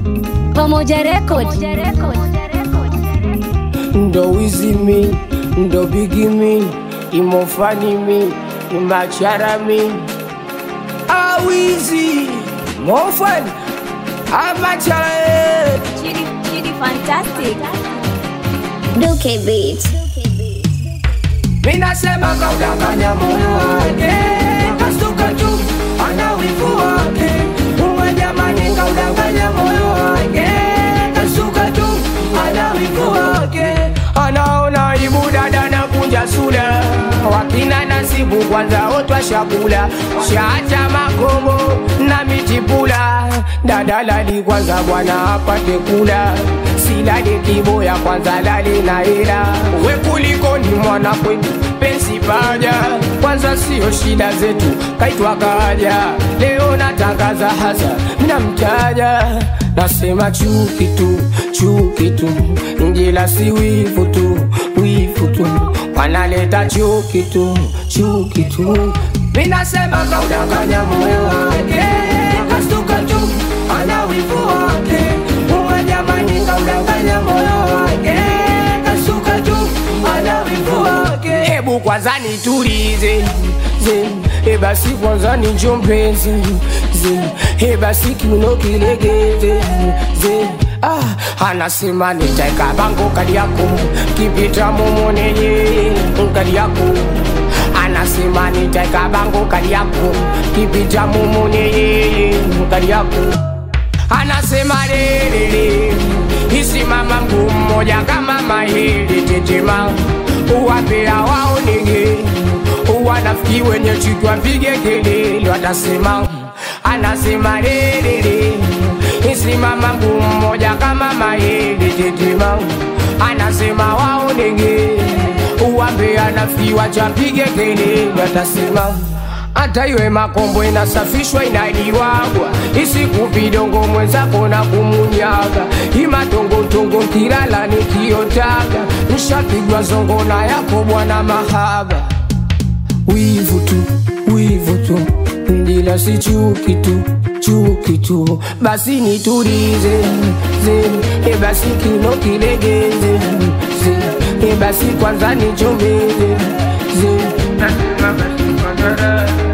Pamoja Record. ndo wizimi ndo bigimi imofanimi imacharami awizi mofani amachara Chidi, Chidi fantastic. Duke Beat. minasema kaudanganya moyo wake kasuka tu ana wivu wake uwe jamani kaudanganya moyo wake kasuka tu ana wivu wake anaona ibu dada na kunja sula wakina nasibu kwanza otwa shakula shaacha makombo na mitipula dada lali kwanza bwana apate kula silale kiboya kwanza lale na hela we kuliko ni mwana kwetu pensi paja kwanza sio shida zetu kaitwa kaja leo natangaza hasa mnamtaja nasema chuki tu chuki tu njila si wivu tu wivu tu wanaleta chuki tu chuki tu minasema kaudanganya moyo wake kastuka tu ana wivu wake uwe jamani kaudanganya moyo wake kasuka tu ana wivu wake hebu kwanza nitulize ze e basi kwanza nichombeze ze e basi kiuno kilegeze ze Ah, anasema nitaeka bango kadi yako kipita mumoneye kadi yako anasema nitaeka bango kadi yako kipita mumoneye kadi yako anasema lelele isimama mguu mmoja kama mahili tetema uwapea waonege uwanafiki wenye chitwa mpige kelele watasema anasema lelele isimama mguu mmoja kama mahili tetema anasema waonege uwapea nafiki wachapige kelele watasema hata iwe makombo inasafishwa inaliwagwa isikupidongo mwenzako na kumunyaga imatongotongo nkilala nikiotaga nshapigwa zongo na yako bwana mahaba wivu tu wivu tu ndila si chuki tu chuki tu basi nitulize ze e basi kino kilegeze ze e basi kwanza nichombeze ze